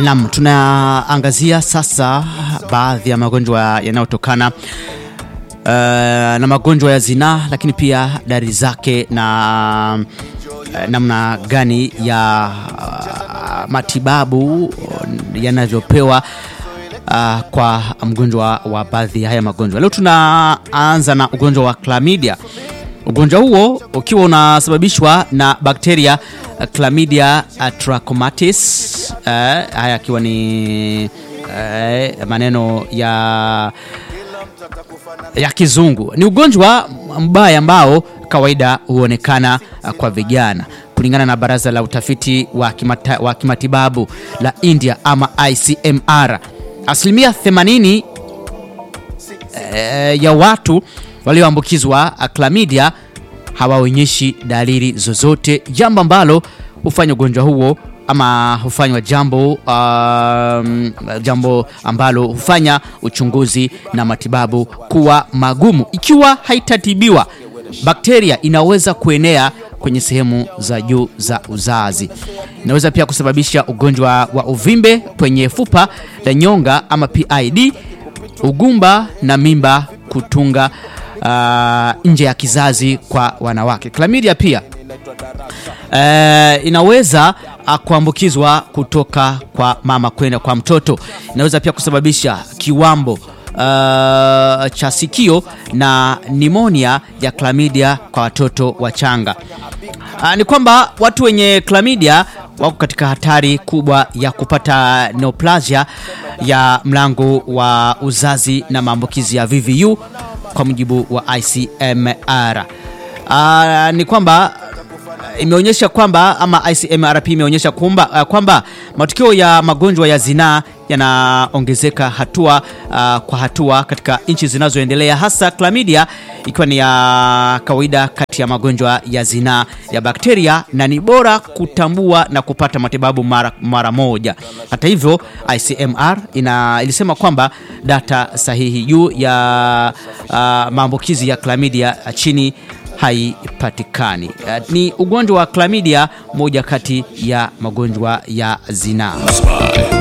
Naam, tunaangazia sasa baadhi ya magonjwa yanayotokana uh, na magonjwa ya zinaa, lakini pia dalili zake na uh, namna gani ya uh, matibabu yanavyopewa uh, kwa mgonjwa wa baadhi ya haya magonjwa. Leo tunaanza na ugonjwa wa chlamydia. Ugonjwa huo ukiwa unasababishwa na bakteria uh, Chlamydia trachomatis uh, haya akiwa ni uh, maneno ya ya kizungu. Ni ugonjwa mbaya ambao kawaida huonekana uh, kwa vijana kulingana na Baraza la Utafiti wa, kimata, wa Kimatibabu la India ama ICMR. Asilimia 80 uh, ya watu walioambukizwa chlamydia hawaonyeshi dalili zozote, jambo ambalo hufanya ugonjwa huo ama hufanywa jambo um, jambo ambalo hufanya uchunguzi na matibabu kuwa magumu. Ikiwa haitatibiwa, bakteria inaweza kuenea kwenye sehemu za juu za uzazi. Inaweza pia kusababisha ugonjwa wa uvimbe kwenye fupa la nyonga ama PID, ugumba na mimba kutunga uh, nje ya kizazi kwa wanawake. Chlamydia pia uh, inaweza uh, kuambukizwa kutoka kwa mama kwenda kwa mtoto. Inaweza pia kusababisha kiwambo uh, cha sikio na nimonia ya chlamydia kwa watoto wachanga. Uh, ni kwamba watu wenye chlamydia wako katika hatari kubwa ya kupata neoplasia ya mlango wa uzazi na maambukizi ya VVU kwa mujibu wa ICMR. Uh, ni kwamba imeonyesha kwamba ama ICMR pia imeonyesha kwamba, uh, kwamba matukio ya magonjwa ya zinaa yanaongezeka hatua uh, kwa hatua katika nchi zinazoendelea hasa chlamydia ikiwa ni ya kawaida kati ya magonjwa ya zinaa ya bakteria na ni bora kutambua na kupata matibabu mara, mara moja. Hata hivyo ICMR ina, ilisema kwamba data sahihi juu ya uh, maambukizi ya chlamydia chini haipatikani. Uh, ni ugonjwa wa chlamydia, moja kati ya magonjwa ya zinaa.